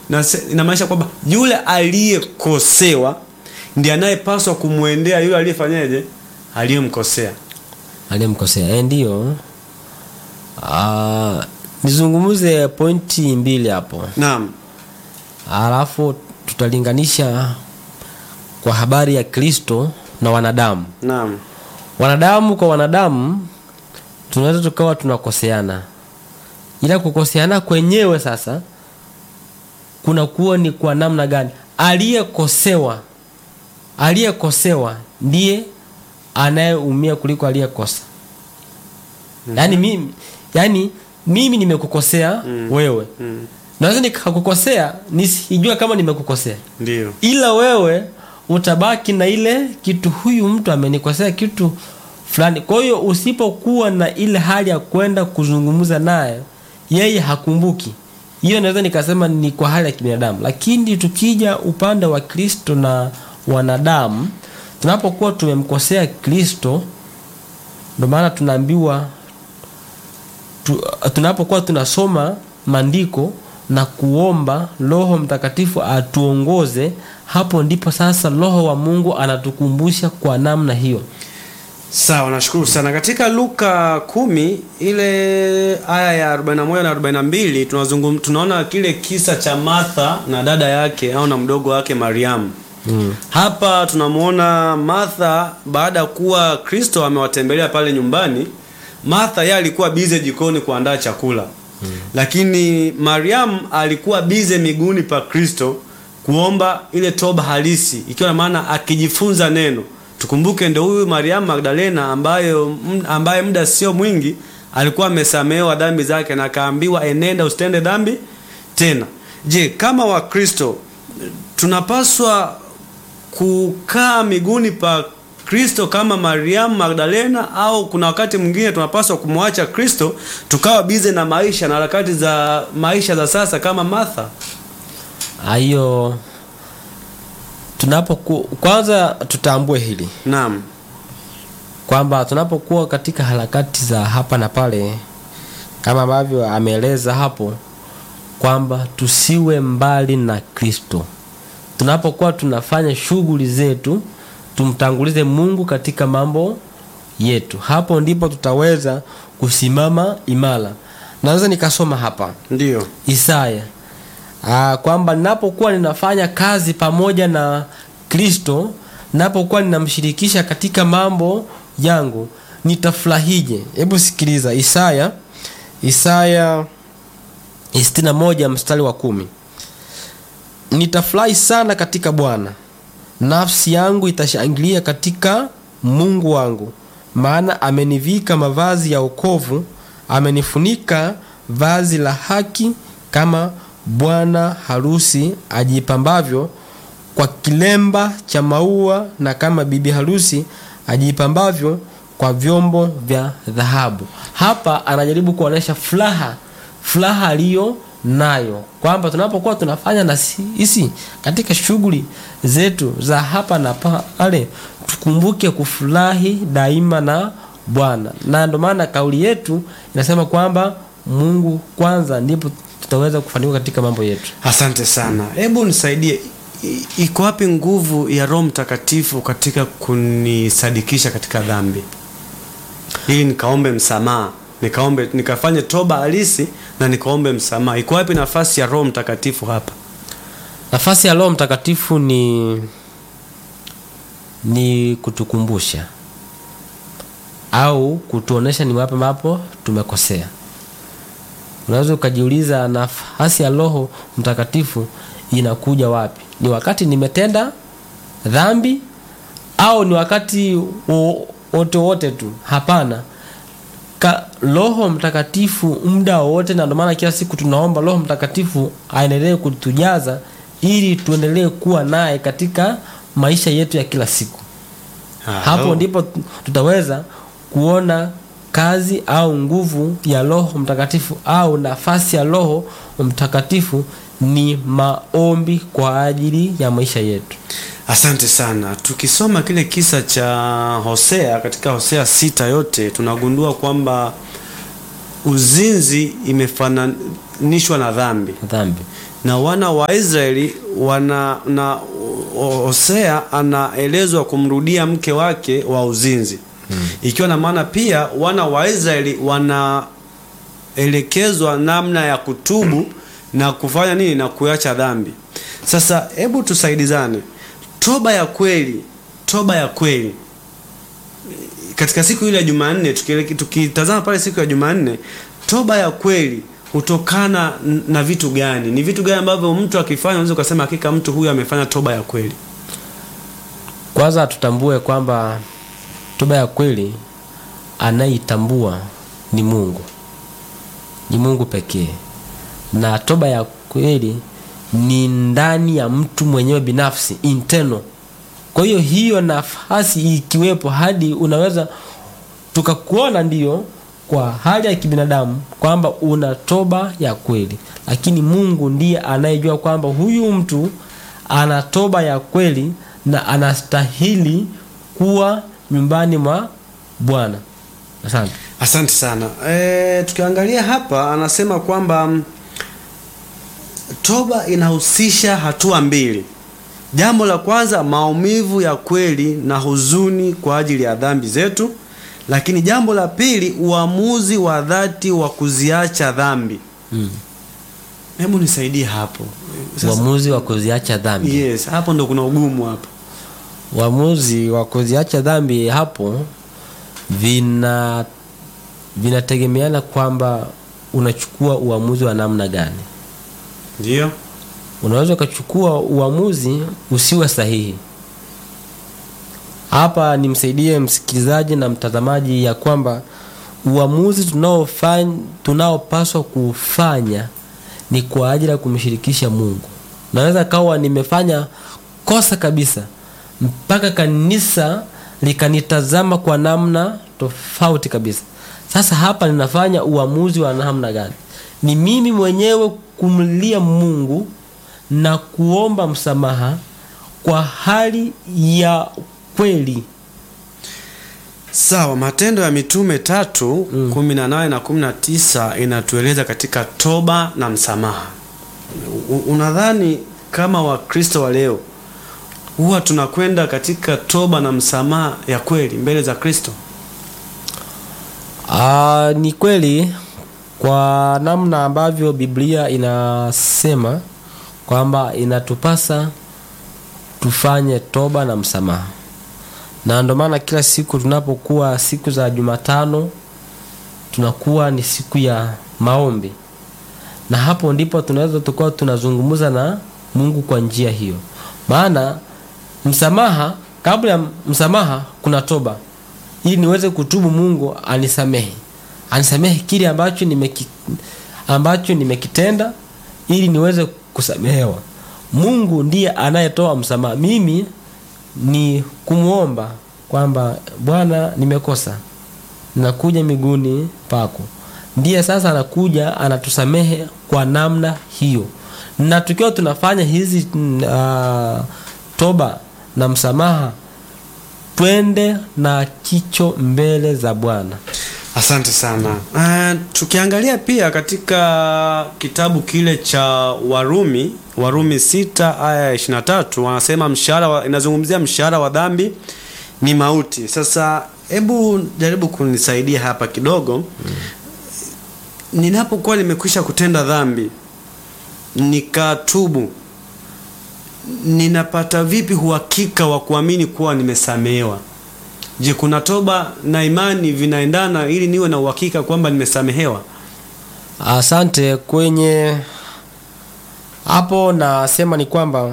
na se- inamaanisha kwamba yule aliyekosewa ndiye anayepaswa kumwendea yule aliyefanyaje aliyemkosea aliyemkosea eh, ndio Ah, nizungumze pointi mbili hapo naam alafu tutalinganisha kwa habari ya kristo na wanadamu naam wanadamu kwa wanadamu tunaweza tukawa tunakoseana ila kukoseana kwenyewe sasa kunakuwa ni kwa namna gani aliyekosewa aliyekosewa ndiye anayeumia kuliko aliyekosa yaani mimi yaani mimi nimekukosea wewe mm. naweza nikakukosea nisijua kama nimekukosea ndio ila wewe utabaki na ile kitu huyu mtu amenikosea kitu fulani kwa hiyo usipokuwa na ile hali ya kwenda kuzungumza naye yeye hakumbuki hiyo naweza nikasema ni kwa hali ya kibinadamu lakini tukija upande wa kristo na wanadamu tunapokuwa tumemkosea kristo ndio maana tunaambiwa tu, tunapokuwa tunasoma maandiko na kuomba roho mtakatifu atuongoze hapo ndipo sasa roho wa mungu anatukumbusha kwa namna hiyo sawa nashukuru sana katika luka kumi ile aya ya 41 na 42 tunazungum, tunaona kile kisa cha martha na dada yake au na mdogo wake mariamu mm. hapa tunamwona martha baada ya kuwa kristo amewatembelea pale nyumbani martha yeye alikuwa bize jikoni kuandaa chakula hmm. lakini mariamu alikuwa bize miguuni pa kristo kuomba ile toba halisi ikiwa na maana akijifunza neno tukumbuke ndo huyu mariamu magdalena ambayo m- ambaye muda sio mwingi alikuwa amesamehewa dhambi zake na akaambiwa enenda usitende dhambi tena je kama wakristo tunapaswa kukaa miguuni pa kristo kama mariamu magdalena au kuna wakati mwingine tunapaswa kumwacha kristo tukawa bize na maisha na harakati za maisha za sasa kama martha hiyo tunapoku kwanza tutambue hili naam kwamba tunapokuwa katika harakati za hapa na pale kama ambavyo ameeleza hapo kwamba tusiwe mbali na kristo tunapokuwa tunafanya shughuli zetu tumtangulize mungu katika mambo yetu hapo ndipo tutaweza kusimama imara naweza nikasoma hapa ndio Isaya Aa, kwamba ninapokuwa ninafanya kazi pamoja na Kristo, ninapokuwa ninamshirikisha katika mambo yangu, nitafurahije? Hebu sikiliza Isaya, Isaya 61 mstari wa kumi. Nitafurahi sana katika Bwana, nafsi yangu itashangilia katika Mungu wangu, maana amenivika mavazi ya wokovu, amenifunika vazi la haki, kama bwana harusi ajipambavyo kwa kilemba cha maua, na kama bibi harusi ajipambavyo kwa vyombo vya dhahabu. Hapa anajaribu kuonyesha furaha, furaha aliyo nayo kwamba tunapokuwa tunafanya na sisi katika shughuli zetu za hapa na pale, tukumbuke kufurahi daima na Bwana, na ndio maana kauli yetu inasema kwamba Mungu kwanza, ndipo tutaweza kufanikiwa katika mambo yetu. asante sana hebu nisaidie I- iko wapi nguvu ya roho mtakatifu katika kunisadikisha katika dhambi ili nikaombe msamaha nikaombe nikafanye toba halisi na nikaombe msamaha iko wapi nafasi ya roho mtakatifu hapa Nafasi ya Roho Mtakatifu ni ni kutukumbusha au kutuonesha ni wapi ambapo tumekosea. Unaweza ukajiuliza nafasi ya Roho Mtakatifu inakuja wapi? Ni wakati nimetenda dhambi au ni wakati wo- wote wote tu? Hapana. Ka, Roho Mtakatifu muda wowote, na ndio maana kila siku tunaomba Roho Mtakatifu aendelee kutujaza ili tuendelee kuwa naye katika maisha yetu ya kila siku. Hapo ndipo tu- tutaweza kuona kazi au nguvu ya Roho Mtakatifu au nafasi ya Roho Mtakatifu ni maombi kwa ajili ya maisha yetu. Asante sana. Tukisoma kile kisa cha Hosea katika Hosea sita yote tunagundua kwamba uzinzi imefana wameunganishwa na dhambi dhambi na wana wa Israeli wana na O- Hosea anaelezwa kumrudia mke wake wa uzinzi ikiwa na maana pia wana wa Israeli wanaelekezwa namna ya kutubu na kufanya nini na kuacha dhambi. Sasa hebu tusaidizane, toba ya kweli, toba ya kweli katika siku ile ya Jumanne, tukiele- tukitazama pale siku ya Jumanne, toba ya kweli hutokana n- na vitu gani? Ni vitu gani ambavyo mtu akifanya unaweza ukasema hakika mtu huyu amefanya toba ya kweli? kwanza tutambue kwamba toba ya kweli anayeitambua ni mungu ni mungu pekee na toba ya kweli ni ndani ya mtu mwenyewe binafsi internal kwa hiyo hiyo nafasi ikiwepo hadi unaweza tukakuona ndiyo kwa hali ya kibinadamu kwamba una toba ya kweli lakini mungu ndiye anayejua kwamba huyu mtu ana toba ya kweli na anastahili kuwa nyumbani mwa bwana asante Asante sana. E, tukiangalia hapa anasema kwamba mm, toba inahusisha hatua mbili. Jambo la kwanza, maumivu ya kweli na huzuni kwa ajili ya dhambi zetu, lakini jambo la pili, uamuzi wa dhati wa kuziacha dhambi. mm. Hebu nisaidie hapo. Sasa- uamuzi wa kuziacha dhambi Yes, hapo ndo kuna ugumu hapo. uamuzi wa kuziacha dhambi hapo vina vinategemeana kwamba unachukua uamuzi wa namna gani Ndio? unaweza ukachukua uamuzi usiwe sahihi hapa nimsaidie msikilizaji na mtazamaji ya kwamba uamuzi tunaofanya tunaopaswa kufanya ni kwa ajili ya kumshirikisha mungu naweza kawa nimefanya kosa kabisa mpaka kanisa likanitazama kwa namna tofauti kabisa sasa hapa ninafanya uamuzi wa namna gani ni mimi mwenyewe kumlia mungu na kuomba msamaha kwa hali ya kweli Sawa, Matendo ya Mitume tatu kumi na nane na kumi na tisa inatueleza katika toba na msamaha. U- Unadhani kama Wakristo wa leo huwa tunakwenda katika toba na msamaha ya kweli mbele za Kristo? Aa, ni kweli kwa namna ambavyo biblia inasema kwamba inatupasa tufanye toba na msamaha na ndio maana kila siku tunapokuwa siku za jumatano tunakuwa ni siku ya maombi na hapo ndipo tunaweza tukawa tunazungumza na mungu kwa njia hiyo maana msamaha kabla ya msamaha kuna toba ili niweze kutubu mungu anisamehe anisamehe kile ambacho nimeki, ambacho nimekitenda ili niweze kusamehewa mungu ndiye anayetoa msamaha mimi ni kumwomba kwamba bwana nimekosa nakuja miguuni pako ndiye sasa anakuja anatusamehe kwa namna hiyo na tukiwa tunafanya hizi uh, toba na msamaha twende na kicho mbele za bwana Asante sana. Uh, tukiangalia pia katika kitabu kile cha Warumi, Warumi sita aya ya 23 wanasema mshahara wa, inazungumzia mshahara wa dhambi ni mauti. Sasa hebu jaribu kunisaidia hapa kidogo. Ninapokuwa nimekwisha kutenda dhambi nikatubu, ninapata vipi uhakika wa kuamini kuwa nimesamehewa? Je, kuna toba na imani vinaendana ili niwe na uhakika kwamba nimesamehewa? asante kwenye hapo nasema ni kwamba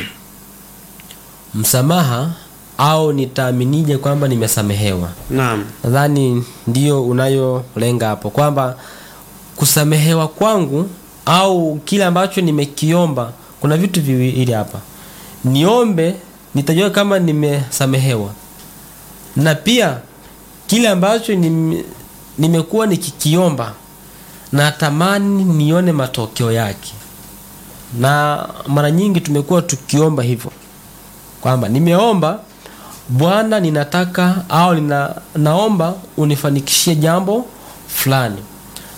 msamaha au nitaaminije kwamba nimesamehewa Naam. nadhani ndio unayolenga hapo kwamba kusamehewa kwangu au kile ambacho nimekiomba kuna vitu viwili hapa niombe nitajua kama nimesamehewa na pia kile ambacho nime, nimekuwa nikikiomba natamani nione matokeo yake na mara nyingi tumekuwa tukiomba hivyo kwamba nimeomba bwana ninataka au nina, naomba unifanikishie jambo fulani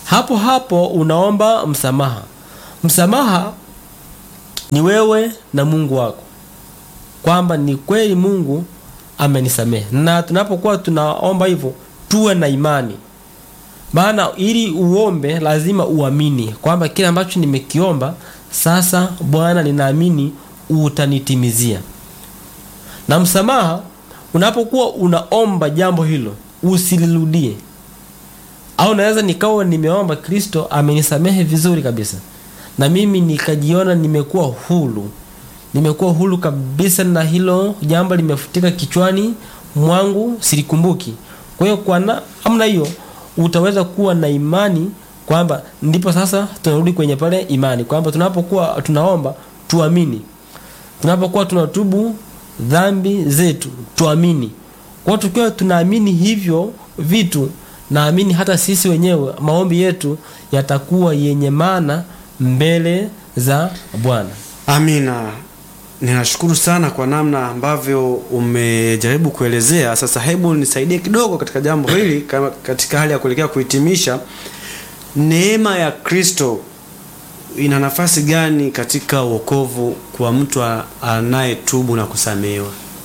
hapo hapo unaomba msamaha msamaha ni wewe na mungu wako kwamba ni kweli mungu amenisamehe na tunapokuwa tunaomba hivyo tuwe na imani maana ili uombe lazima uamini kwamba kile ambacho nimekiomba sasa bwana ninaamini utanitimizia na msamaha unapokuwa unaomba jambo hilo usilirudie au naweza nikawa nimeomba kristo amenisamehe vizuri kabisa na mimi nikajiona nimekuwa huru nimekuwa huru kabisa na hilo jambo limefutika kichwani mwangu silikumbuki kwa hiyo kwa namna hiyo utaweza kuwa na imani kwamba ndipo sasa tunarudi kwenye pale imani kwamba tunapokuwa tunaomba tuamini tunapokuwa tunatubu dhambi zetu tuamini kwa hiyo tukiwa tunaamini hivyo vitu naamini hata sisi wenyewe maombi yetu yatakuwa yenye maana mbele za bwana amina ninashukuru sana kwa namna ambavyo umejaribu kuelezea sasa hebu nisaidie kidogo katika jambo hili kama katika hali ya kuelekea kuhitimisha neema ya kristo ina nafasi gani katika uokovu kwa mtu a- anayetubu na kusamehewa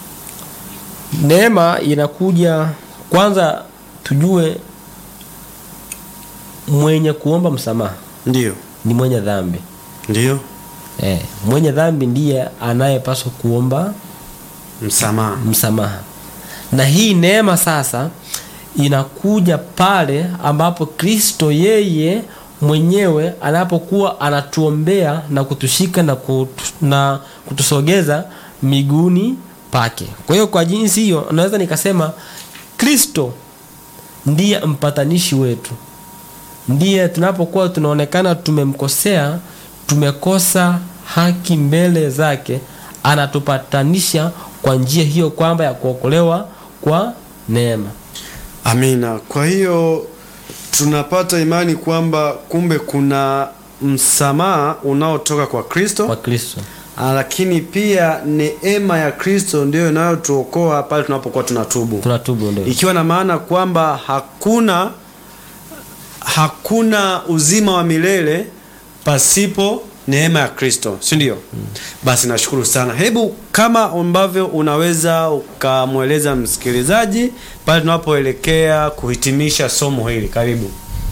neema inakuja kwanza tujue mwenye kuomba msamaha ndiyo ni mwenye dhambi ndiyo eh, mwenye dhambi ndiye anayepaswa kuomba msamaha msamaha na hii neema sasa inakuja pale ambapo kristo yeye mwenyewe anapokuwa anatuombea na kutushika na, kutu, na kutusogeza miguuni pake kwa hiyo kwa jinsi hiyo naweza nikasema kristo ndiye mpatanishi wetu ndiye tunapokuwa tunaonekana tumemkosea tumekosa haki mbele zake anatupatanisha kwa njia hiyo kwamba ya kuokolewa kwa neema amina kwa hiyo tunapata imani kwamba kumbe kuna msamaha unaotoka kwa kristo kwa kristo Ah, lakini pia neema ya kristo ndiyo inayotuokoa pale tunapokuwa tunatubu tunatubu ndio ikiwa na maana kwamba hakuna hakuna uzima wa milele pasipo neema ya kristo si ndio mm. basi nashukuru sana hebu kama ambavyo unaweza ukamweleza msikilizaji pale tunapoelekea kuhitimisha somo hili karibu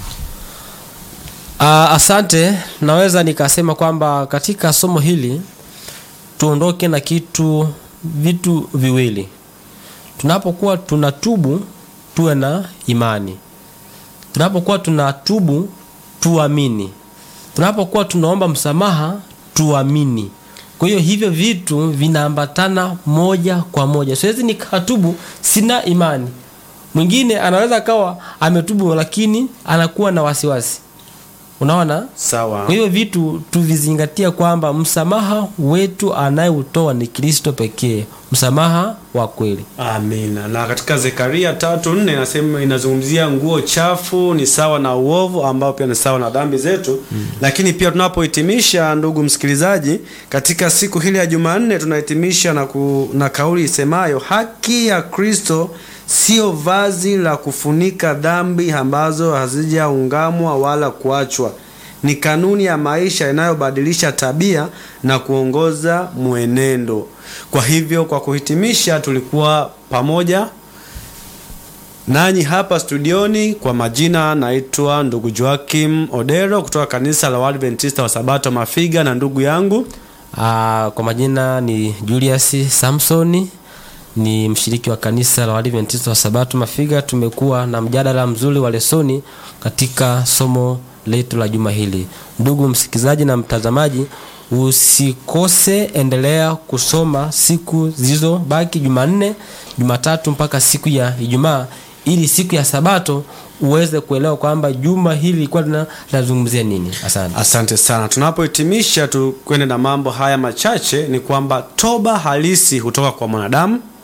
Uh, asante naweza nikasema kwamba katika somo hili tuondoke na kitu vitu viwili tunapokuwa tunatubu tuwe na imani tunapokuwa tunatubu tuamini tunapokuwa tunaomba msamaha tuamini kwa hiyo hivyo vitu vinaambatana moja kwa moja siwezi nikatubu sina imani mwingine anaweza akawa ametubu lakini anakuwa na wasiwasi unaona sawa kwa hiyo vitu tuvizingatia kwamba msamaha wetu anayeutoa ni kristo pekee msamaha wa kweli amina na katika zekaria tatu nne inasema inazungumzia nguo chafu ni sawa na uovu ambao pia ni sawa na dhambi zetu mm. lakini pia tunapohitimisha ndugu msikilizaji katika siku hili ya jumanne tunahitimisha na, ku, na kauli isemayo haki ya kristo sio vazi la kufunika dhambi ambazo hazijaungamwa wala kuachwa ni kanuni ya maisha inayobadilisha tabia na kuongoza mwenendo kwa hivyo kwa kuhitimisha tulikuwa pamoja nanyi hapa studioni kwa majina naitwa ndugu joakim odero kutoka kanisa la waadventista wa sabato mafiga na ndugu yangu Aa, kwa majina ni julius samsoni ni mshiriki wa kanisa la waadventista wa sabato mafiga tumekuwa na mjadala mzuri wa lesoni katika somo letu la juma hili ndugu msikilizaji na mtazamaji usikose endelea kusoma siku zilizobaki jumanne jumatatu mpaka siku ya ijumaa ili siku ya sabato uweze kuelewa kwamba juma hili lilikuwa lina- linazungumzia nini asante asante sana tunapohitimisha tukwende na mambo haya machache ni kwamba toba halisi hutoka kwa mwanadamu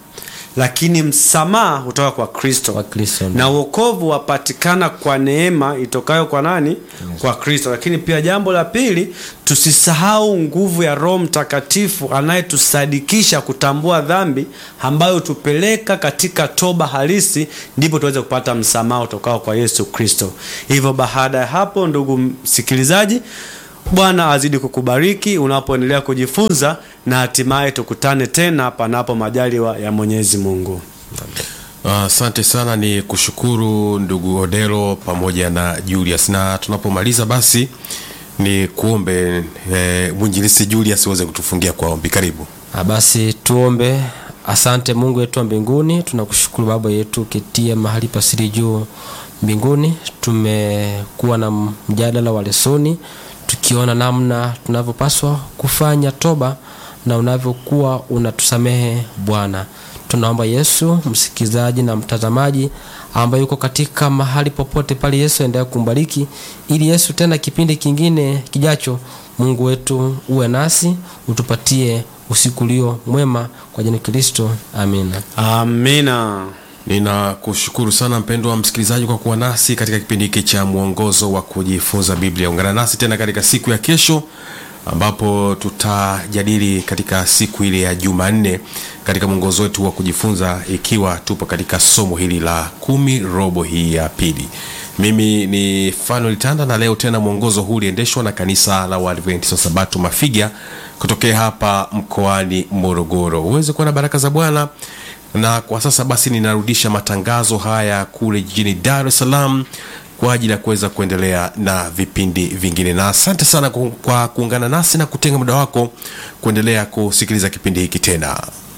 lakini msamaha hutoka kwa kristo Kwa Kristo. na uokovu wapatikana kwa neema itokayo kwa nani kwa kristo lakini pia jambo la pili tusisahau nguvu ya roho mtakatifu anayetusadikisha kutambua dhambi ambayo tupeleka katika toba halisi ndipo tuweze kupata msamaha utokao kwa yesu kristo hivyo baada ya hapo ndugu msikilizaji bwana azidi kukubariki unapoendelea kujifunza na hatimaye tukutane tena panapo majaliwa ya mwenyezi mungu Asante sana, ni kushukuru ndugu Odelo pamoja na Julius, na tunapomaliza basi ni kuombe e, mwinjilisi Julius uweze kutufungia kwa ombi. Karibu. Ah, basi tuombe asante mungu wetu wa mbinguni tunakushukuru baba yetu uketie mahali pasiri juu mbinguni tumekuwa na mjadala wa lesoni tukiona namna tunavyopaswa kufanya toba na unavyokuwa unatusamehe bwana tunaomba yesu msikilizaji na mtazamaji ambaye yuko katika mahali popote pale yesu endelea kumbariki ili yesu tena kipindi kingine kijacho mungu wetu uwe nasi utupatie usiku ulio mwema kwa jina kristo amina amina Ninakushukuru sana mpendwa msikilizaji kwa kuwa nasi katika kipindi hiki cha mwongozo wa kujifunza Biblia. Ungana nasi tena katika siku ya kesho ambapo tutajadili katika siku ile ya Jumanne katika mwongozo wetu wa kujifunza, ikiwa tupo katika somo hili la kumi robo hii ya pili. Mimi ni Fanuel Tanda na leo tena mwongozo huu uliendeshwa na kanisa la Waadventista wa Sabato Mafiga kutokea hapa mkoani Morogoro. Uweze kuwa na baraka za Bwana na kwa sasa basi ninarudisha matangazo haya kule jijini Dar es Salaam kwa ajili ya kuweza kuendelea na vipindi vingine, na asante sana ku- kwa kuungana nasi na kutenga muda wako kuendelea kusikiliza kipindi hiki tena.